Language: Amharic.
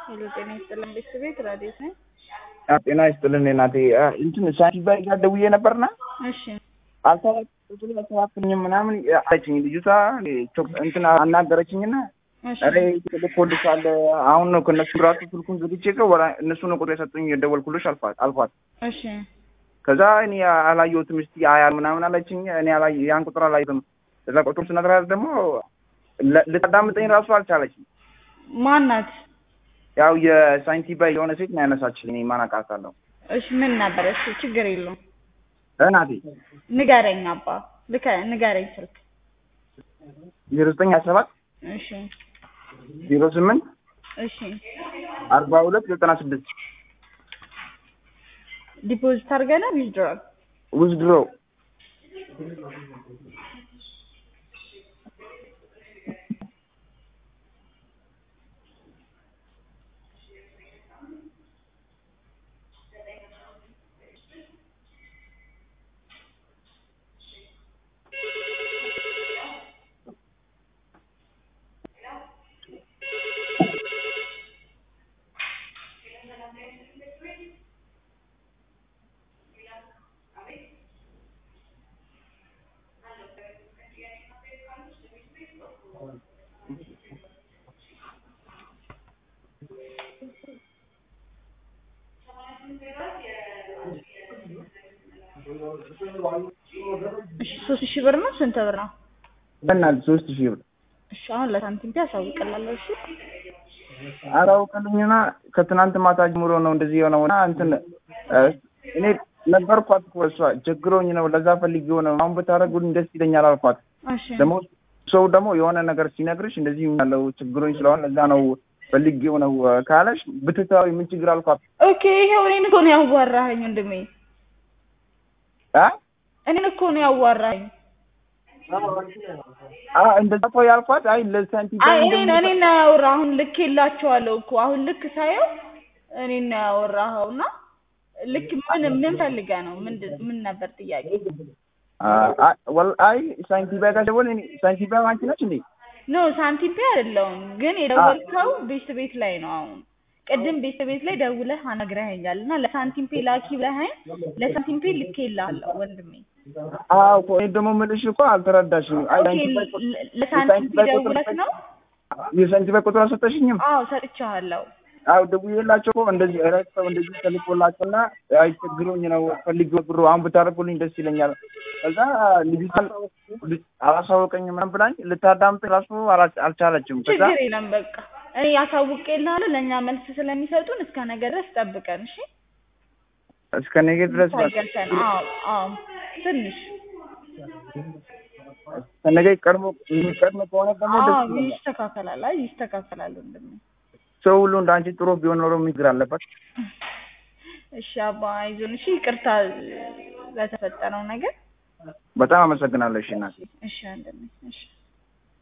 ሄሎ ጤና ይስጥልን ቤተሰቤት ራዲዮት ነኝ። ጤና ይስጥልን እናቴ። እንትን ሳንቲባይ ጋር ደውዬ ነበርና እሺ አልተባክኝም ምናምን አለችኝ ልጅቷ። እንትን አናገረችኝና እሺ ኧረ ልኮልሻል አሁን ነው ከእነሱ ራሱ ስልኩን ዝግቼ ከ እነሱ ነው ቁጥር የሰጡኝ የደወልኩልሽ አልኳት አልኳት። እሺ ከዛ እኔ አላየሁትም እስቲ አያል ምናምን አለችኝ። እኔ አላየ ያን ቁጥር አላየሁትም። ከዛ ቁጥሩ ስነግራት ደግሞ ለ- ልታዳምጠኝ ራሱ አልቻለችም። ማናት? ያው የሳይንቲባይ የሆነ ሴት ነው ያነሳችልኝ። እኔ ማን አውቃታለሁ እሺ ምን ነበር? እሺ ችግር የለውም እናቴ ንገረኝ አባ ልከ ንገረኝ ስልክ ዜሮ ዘጠኝ ሀያ ሰባት እሺ ዜሮ ስምንት እሺ አርባ ሁለት ዘጠና ስድስት ዲፖዚት አድርገናል ዊዝድሮል ውዝድሮ እሺ ሶስት ሺህ ብር ነው ስንት ብር ነው? በእናትህ ሶስት ሺህ ብር እሺ አሁን ለሳንቲም ፒ ያሳውቅላለሁ እሺ አራውቅልኝና ከትናንት ማታ ጀምሮ ነው እንደዚህ የሆነው እና እንትን እ እኔ ነገርኳት እኮ እሷ ቸግሮኝ ነው ለዛ ፈልጌው ነው አሁን ብታደርጉልኝ ደስ ይለኛል አልኳት። እሺ ደግሞ ሰው ደግሞ የሆነ ነገር ሲነግርሽ እንደዚህ ያለው ችግሮኝ ስለሆነ ለዛ ነው ፈልጌው ነው ካለሽ ብትተዋዊ ምን ችግር አልኳት። ኦኬ ይሄው እኔን እኮ ነው ያዋራኸኝ ወንድሜ አ እኔን እኮ ነው ያዋራኸኝ አ እንደዛ እኮ ያልኳት አይ ለሳንቲም አይ እኔን እኔን ነው ያወራህ አሁን ልክ የላቸዋለሁ እኮ አሁን ልክ ሳየው እኔን ነው ያወራኸው እና ልክ ምን ምን ፈልገህ ነው ምንድን ምን ነበር ጥያቄ አይ ሳንቲም ጋር ደወል እኔ ሳንቲም አንቺ ነች እንዴ? ኖ ሳንቲም ፔ አይደለሁም ግን የደወልከው ቤት ቤት ላይ ነው አሁን ቅድም ቤት ቤት ላይ ደውለህ አናግረኸኛል እና ለሳንቲም ፔ ላኪ ብለኸኝ ለሳንቲም ፔ ልኬልሃለሁ ወንድሜ አዎ እኮ እኔ ደግሞ የምልሽ እኮ አልተረዳሽም። አይ ኦኬ ሳንቲም ባይ- ለ- ለሳንቲም ፔ ደውለህ ነው የሳንቲም ባይ ቁጥር አልሰጠሽኝም? አዎ ሰጥቼሃለሁ አዎ ደውዬላቸው እኮ እንደዚህ ረስተው እንደዚህ ተልኮላቸውና አይ ችግሮኝ ነው ፈልጌው ብሩ አሁን ብታደርጉልኝ ደስ ይለኛል። ከዛ ልጅቷን ልጅ- አላሳወቀኝም ምናምን ብላኝ ልታዳምጠኝ ራሱ አላ- አልቻለችም። ከዛ ችግር የለም በቃ እኔ አሳውቄልሃለሁ ለእኛ መልስ ስለሚሰጡን እስከ ነገ ድረስ ጠብቀን እሺ እስከ ነገ ድረስ በቃ ታገሰን አዎ አዎ ትንሽ እስከ ነገ ቀድሞ የሚቀድም ከሆነ ደግሞ ደስ አዎ ይለኛል። ይስተካከላል አይ ይስተካከላል ወንድሜ ሰው ሁሉ እንደ አንቺ ጥሩ ቢሆን ኖሮ ምን ችግር አለበት? እሺ አባ አይዞን እሺ ይቅርታ ለተፈጠረው ነገር በጣም አመሰግናለሁ። እሺ እናቴ። እሺ ወንድሜ እሺ